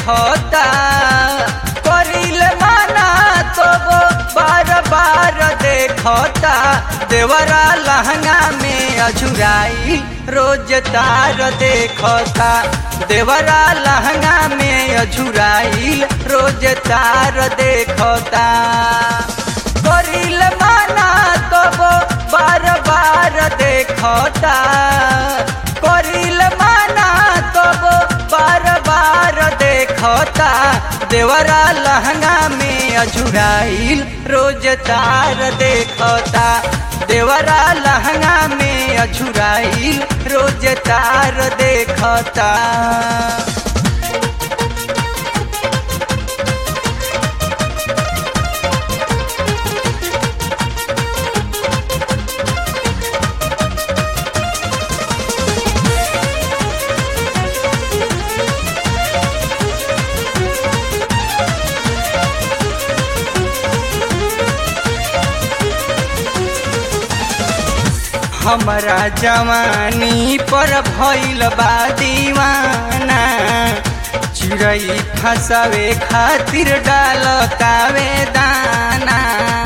देखता करिल माना तो वो बार बार देखता देवरा लहंगा में अझुराई रोज तार देखता देवरा लहंगा में अझुराई रोज तार देखता करिल माना तो वो बार बार देखता करिल माना तो वो बार बार देखता देवरा लहंगा में अझुराइल रोज तार देखता देवरा लहंगा में अझुराइल रोज तार देखता हमरा जवानी पर भइल बा दीवाना चिड़ै फंसावे खातिर डालतावे दाना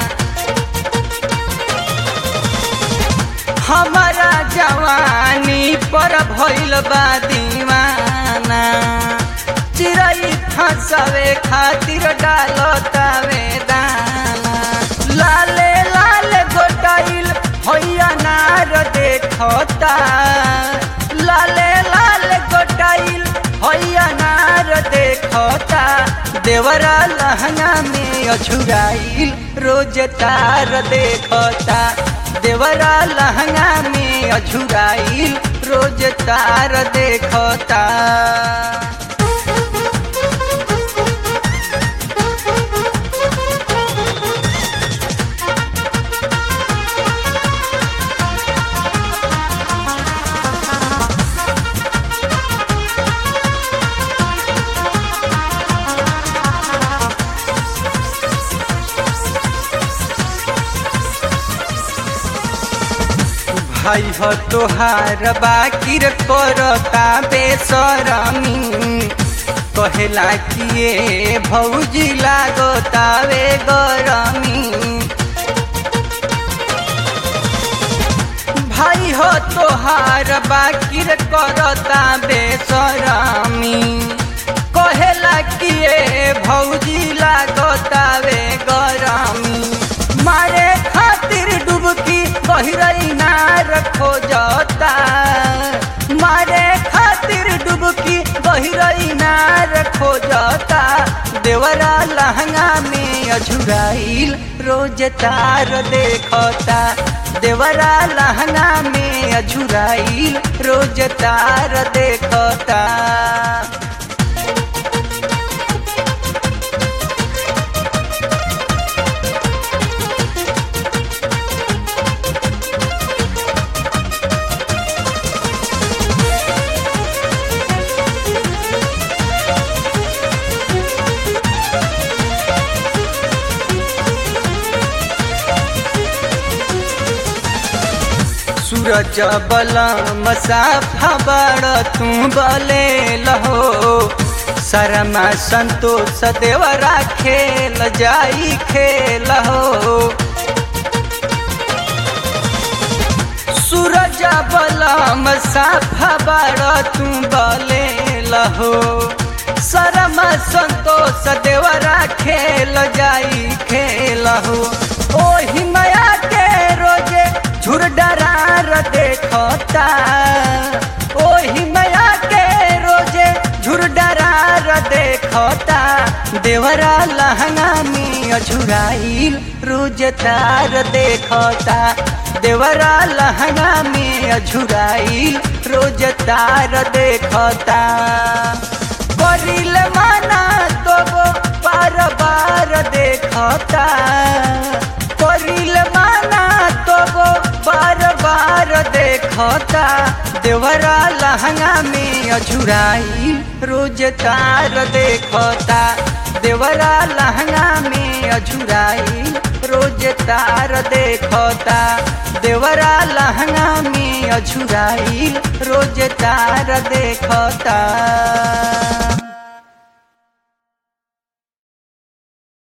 हमरा जवानी पर भइल बा दीवाना चिड़ै फंसावे खातिर डालतावे दाना लाले लाल गोटाइल हैया नार देखता लाले लाल गोटाइल हैया नार देखता देवरा लहंगा में अछुराइल रोज तार देखता देवरा लहंगा में अछुराइल रोज तार देखता भाई हो तोहार बाकिर करता बेसरमी कहेला किए भौजी लागतावे गरमी भाई हो तोहार बाकिर करता बेसरमी कहेला किए भौजी लागतावे गरमी मारे खातिर डुबकी गहरई नार खोजता मारे खातिर डुबकी गहरई नार खोजता देवरा लहंगा में अझुराइल रोज तार देखता देवरा लहंगा में अझुराइल रोज तार देखता सूरज बलम साफा बड़ तू बले लहो शरमा संतोष देवरा खेल जाई खेल हो सूरज बलम साफा बड़ तू बले लहो शरमा संतोष देवरा खेल जाई खेल हो ओही माया के रोजे झुर डरार देखता ओही माया के रोजे झुर डरार देखता देवरा लहंगा में अझुराइल रोज तार देखता देवरा लहंगा में अझुराइल रोज तार देखता करिल माना तो वो बार बार देखता करिल माना तो वो बार बार देखता देवरा लहंगा में अझुराई रोज तार देखता देवरा लहंगा में अझुराई रोज तार देखता देवरा लहंगा में अझुराई रोज तार देखता